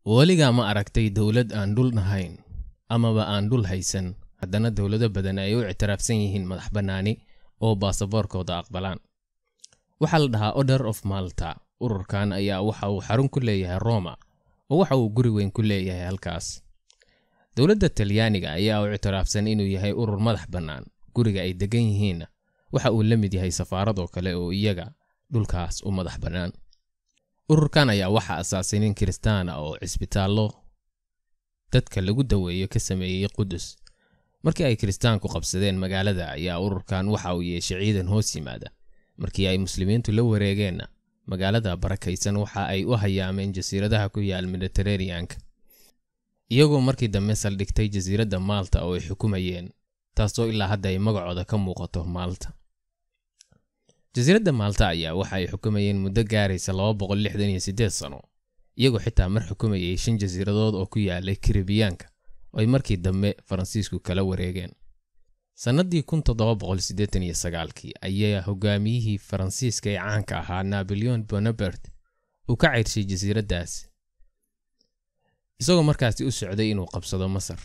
weligaa ma aragtay dowlad aan dhul nahayn amaba aan dhul haysan haddana dowlado badan ay u ictiraafsan yihiin madax bannaani oo baasaboorkooda aqbalaan waxaa la dhahaa order of malta ururkan ayaa waxa uu xarun ku leeyahay roma oo waxa uu guri weyn ku leeyahay halkaas dowladda talyaaniga ayaa u ictiraafsan inuu yahay urur madax bannaan guriga ay degan yihiinna waxa uu la mid yahay safaaradoo kale oo iyaga dhulkaas u madax bannaan ururkan ayaa waxaa asaasay nin kiristaana oo cisbitaallo dadka lagu daweeyo ka sameeyey qudus markii ay kiristaanku qabsadeen magaalada ayaa ururkan waxa uu yeeshay ciidan hoos yimaada markii ay muslimiintu la wareegeenna magaalada barakaysan waxa ay u hayaameen jasiiradaha ku yaal mediteraneanka iyagoo markii dambe saldhigtay jasiiradda maalta oo ay xukumayeen taasoo ilaa hadda ay magacooda ka muuqato maalta jasiiradda maalta ayaa waxa ay xukumayeen muddo gaaraysa sano iyagoo xitaa mar xukumayay shan jasiiradood oo ku yaalay karibiyaanka oo ay markii dambe faransiisku kala wareegeen sannadii kii ayaa hogaamiyihii faransiiska ee caanka ahaa naboleon bonapert uu ka ceyrshay jasiiraddaas isagoo markaasi u socday inuu qabsado masar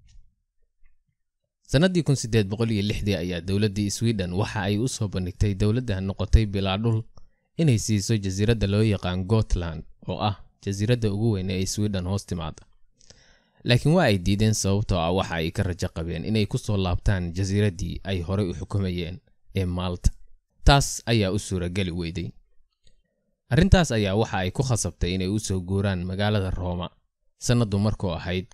sannadii ayaa dowladdii sweden waxa ay u soo bandhigtay dowladda noqotay bilaa dhul inay siiso jasiiradda loo yaqaan gotland oo ah jasiiradda ugu weyn ee sweden hoos timaada laakiin waa ay diideen sababtoo ah waxa ay ka rajo qabeen inay ku soo laabtaan jasiiraddii ay horey u xukumayeen ee maalta taas ayaa u suurageli weyday arrintaas ayaa waxa ay ku khasabtay inay u soo guuraan magaalada rooma sannaddu markuu ahayd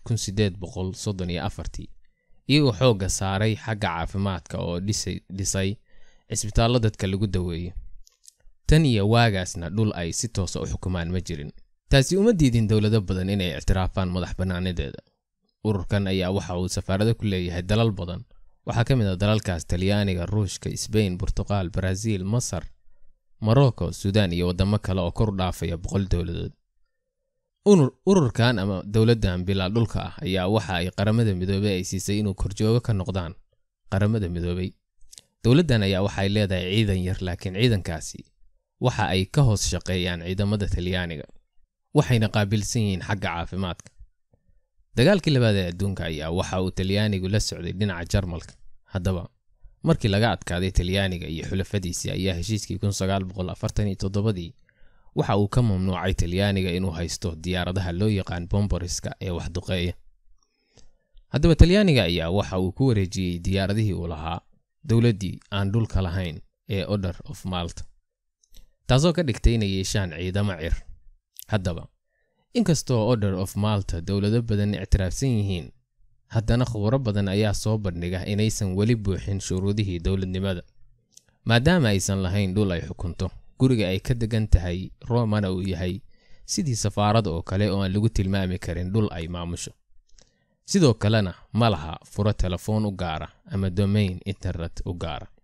iyagoo xoogga saaray xagga caafimaadka oo dhisay cisbitaallo dadka lagu daweeyo tan iyo waagaasna dhul ay si toosa u xukumaan ma jirin taasi uma diidin dowlado badan inay ictiraafaan madax bannaanadeeda ururkan ayaa waxa uu safaarado ku leeyahay dalal badan waxaa ka mid a dalalkaas talyaaniga ruushka sbain burtuqaal baraaziil masar morocco suudaan iyo waddamo kale oo kor u dhaafaya boqol dowladood ururkan ama dowladdan bilaa dhulka ah ayaa waxa ay qaramada midoobey ay siisay inuu korjoogo ka noqdaan qaramada midoobey dowladdan ayaa waxay leedahay ciidan yar laakiin ciidankaasi waxa ay ka hoos shaqeeyaan ciidamada talyaaniga waxayna qaabilsan yihiin xagga caafimaadka dagaalkii labaad ee adduunka ayaa waxa uu talyaanigu la socday dhinaca jarmalka haddaba markii laga adkaaday talyaaniga iyo xulafadiisii ayaa heshiiskii dii waxa uu ka mamnuucay talyaaniga inuu haysto diyaaradaha loo yaqaan bomboriska ee waxduqeeya haddaba talyaaniga ayaa waxa uu ku wareejiyey diyaaradihii uu lahaa dowladdii aan dhulka lahayn ee order of malta taasoo ka dhigtay inay yeeshaan ciidamo cir haddaba inkastoo order of malta dowlado badan ictiraafsan yihiin haddana khuburo badan ayaa soo bandhiga inaysan weli buuxin shuruudihii dowladnimada maadaama aysan lahayn dhul ay xukunto guriga ay ka degan tahay romana uu yahay sidii safaarada oo kale oo aan lagu tilmaami karin dhul ay maamusho sidoo kalena ma laha furo telefoon u gaara ama domain internet u gaara